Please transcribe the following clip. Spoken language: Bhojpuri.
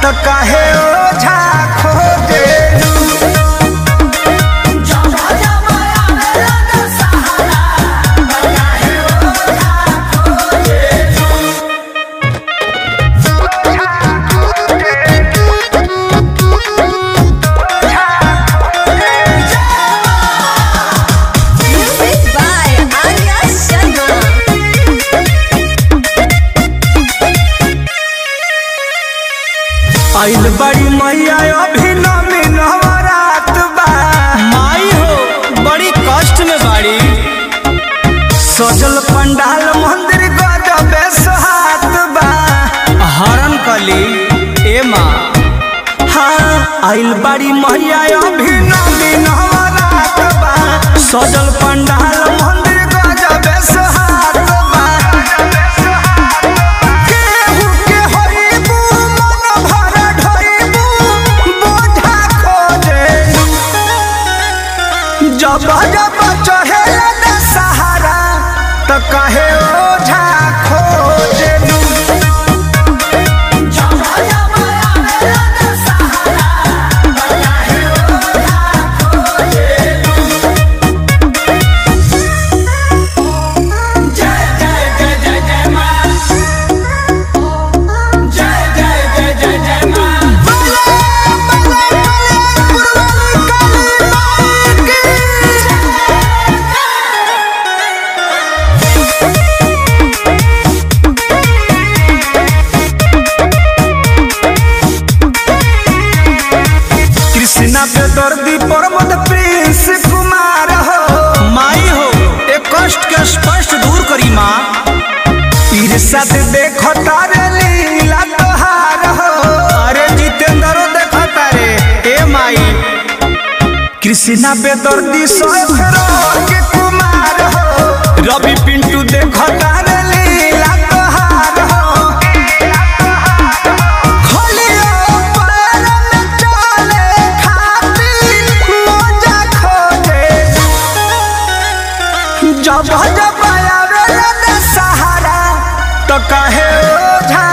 तो काहे ओझा खोजेलू Music by Arya Sharma. आइल बड़ी मैया अभी नमी नवरात बा माई हो बड़ी कष्ट में बाड़ी सजल पंडाल मंदिर गजबे सोहात बा हरण कली ए माँ हाँ आइल बड़ी मैया अभी नमी नवरात बा सजल पंडाल मंदिर गजबे सोहात बा केहू के होइबू मन भर ढोइबू बोझा खोजेलू जब जब चढ़ेला न सहारा त कहे ओझा खोजेलू कृष्णा पे दर्दी प्रमोद प्रिंस कुमार हो माई हो एक कष्ट के स्पष्ट दूर करी माँ ईर्षा से देखो तारे लीला तोहार हो अरे जितेंद्रो देखो तारे ए माई कृष्णा पे दर्दी सोफरो के कुमार हो रवि पिंटू देखो तारे लीला तोहार हो खोलियो पैर में चले खातिर मोजा खोजे जब जब आवे न सहारा तो कहे ओझा